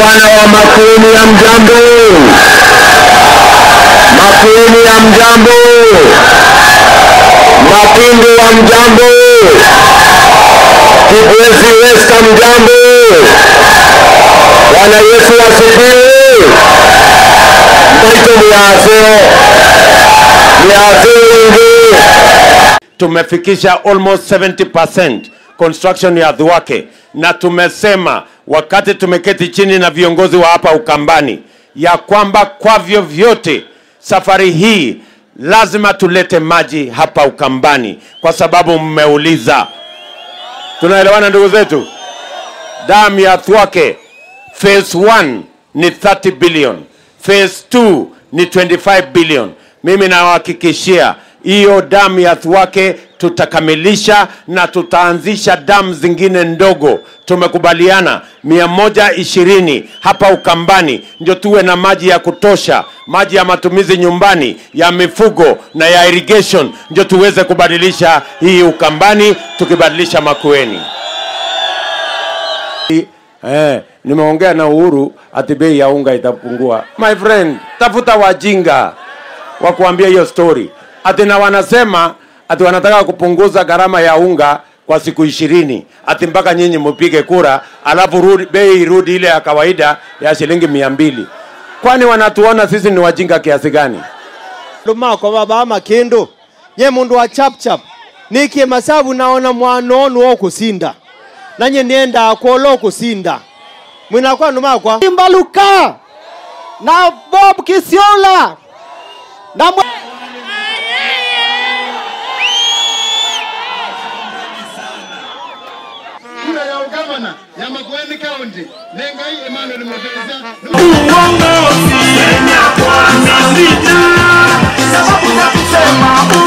Wana wa Makueni ya mjambo, Makueni ya mjambo, Mapindu wa mjambo, Kibwezi West mjambo. Bwana Yesu asifiwe. Mwaito miaseo miaseo wingi tumefikisha almost 70% construction ya Thwake, na tumesema wakati tumeketi chini na viongozi wa hapa Ukambani ya kwamba kwa vyovyote safari hii lazima tulete maji hapa Ukambani, kwa sababu mmeuliza. Tunaelewana ndugu zetu? Damu ya Thwake phase 1 ni 30 billion, phase 2 ni 25 billion. Mimi nawahakikishia hiyo damu ya Thwake tutakamilisha na tutaanzisha damu zingine ndogo. Tumekubaliana mia moja ishirini hapa Ukambani ndio tuwe na maji ya kutosha, maji ya matumizi nyumbani, ya mifugo na ya irrigation, ndio tuweze kubadilisha hii Ukambani, tukibadilisha Makueni. Eh, nimeongea na Uhuru ati bei ya unga itapungua. My friend, tafuta wajinga wa kuambia hiyo story. Ati na wanasema ati wanataka kupunguza gharama ya unga kwa siku ishirini ati mpaka nyinyi mpige kura, alafu rudi, bei irudi ile ya kawaida ya shilingi mia mbili. Kwani wanatuona sisi ni wajinga kiasi gani? lumako baba amakindu nye mundu wa chapchap nikie masabu naona mwanonu wokusinda nanye nienda kwola okusinda mwinakwa numakwa imbaluka na bob kisiola na mwe... kura ya ugavana ya Makueni County Nengai Emmanuel Mapesa uongozi Kenya kwanza sita sababu ya kusema